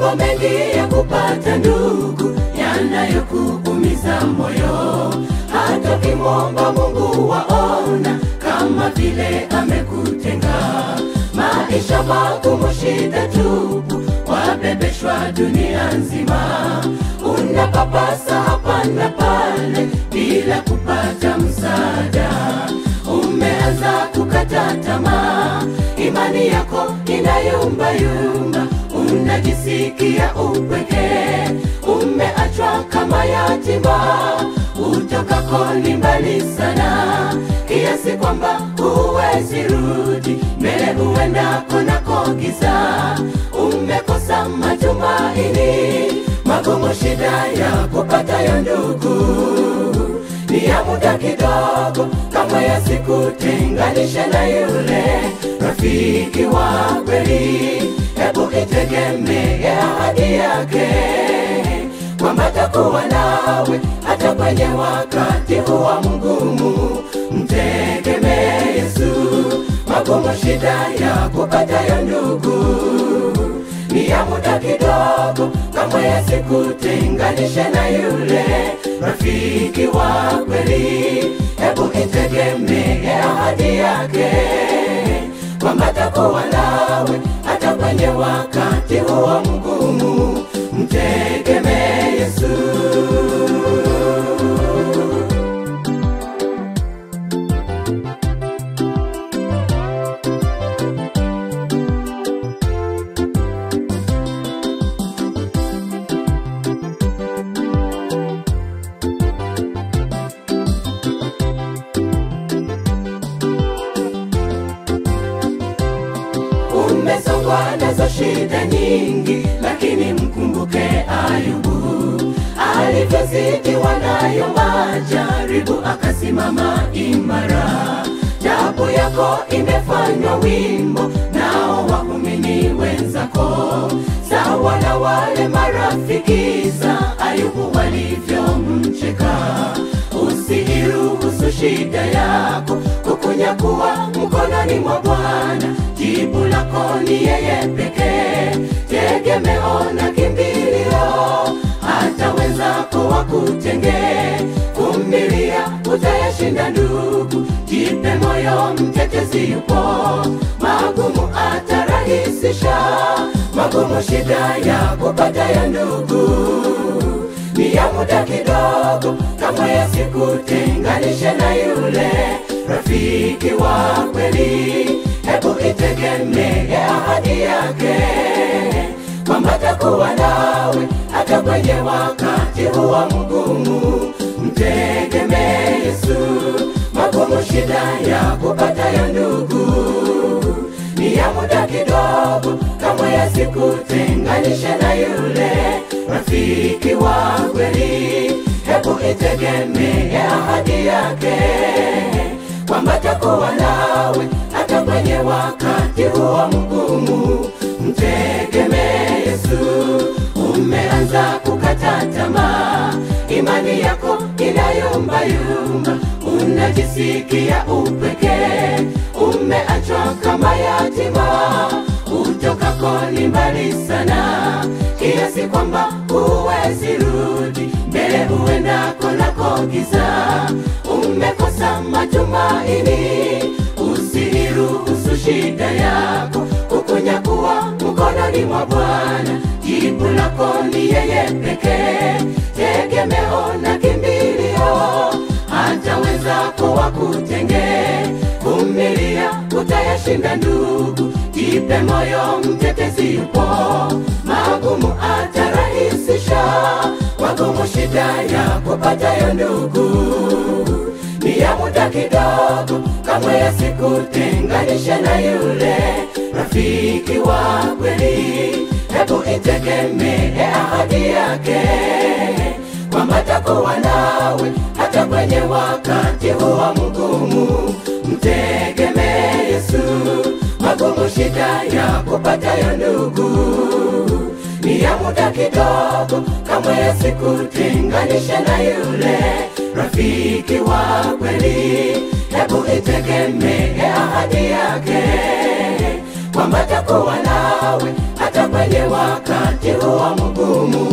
mambo mengi ya kupata ndugu yanayokuumiza moyo, hata ukimwomba Mungu waona kama vile amekutenga. Maisha magumu, shida tupu, wabebeshwa dunia nzima, unapapasa hapa na pale bila kupata msaada. Umeanza kukata tamaa, imani yako inayumbayumba, unajisikia upweke, umeachwa kama yatima, utokako ni mbali sana, kiasi kwamba huwezi rudi mbele, huenda konako giza, umekosa matumaini, magumu, shida ya kupatayo ndugu ni ya muda kidogo, kama yasikutenganishe na yule rafiki wa kweli. Hebu itegemee ahadi yake kwamba takuwa nawe hata kwenye wakati huwa mgumu. Mtegemee Yesu, magumu, shida ya kupatayo ndugu ni ya muda kidogo, kama yasikutenganishe na yule rafiki wa kweli. Hebu itegemee ahadi yake kwamba takuwa nawe hata kwenye wakati huo mgumu. Mtegemee Yesu. Umesongwa nazo shida nyingi, lakini mkumbuke Ayubu alivyozidiwa nayo majaribu, akasimama imara. Tabu yako imefanywa wimbo, nao waumini wenzako sawa na wale marafiki za Ayubu walivyomcheka. Usiiruhusu shida yako kukunyakuwa mkononi mwa Bwana. Jibu lako ni yeye pekee, tegemeo na kimbilio. Hata wenzako wakutenge, vumilia, utayashinda ndugu. Jipe moyo, mtetezi yupo, magumu atarahisisha. Magumu, shida ya kupata ya ndugu ni ya muda kidogo, kama yasikutenganishe na yule rafiki wa kweli. Hebu itegemee ahadi yake kwamba takuwa nawe hata kwenye wakati huwa mgumu. Mtegemee Yesu, magumu, shida ya kupata ya ndugu ni ya muda kidogo, kama yasikutenganishe na yule rafiki wa kweli. Hebu itegemee ahadi yake kwamba takuwa nawe hata kwenye wakati huo mgumu. Mtegemee Yesu. Umeanza kukata tamaa, imani yako inayumbayumba, unajisikia upweke, umeachwa kama yatima, utokako ni mbali sana, kiasi kwamba huwezi rudi mbele, huenda konako giza, umekosa matumaini. Usiiruhusu shida yako kukunyakuwa mkononi mwa Bwana. Jibu lako ni yeye pekee, tegemeo na kimbilio. Hata wenzako wakutenge, vumilia, utayashinda ndugu. Jipe moyo, mtetezi yupo, magumu atarahisisha. Magumu, shida ya kupatayo ndugu ni ya muda kidogo, kama yasikutenganishe na yule rafiki wa kweli. Hebu itegemee ahadi yake kwamba takuwa nawe hata kwenye wakati huwa mgumu. Mtegemee Yesu, magumu, shida ya kupatayo ndugu ni ya muda kidogo, kama yasikutenganishe na yule rafiki wa kweli. Hebu itegemee ahadi yake kwamba takuwa nawe hata kwenye wakati huo mgumu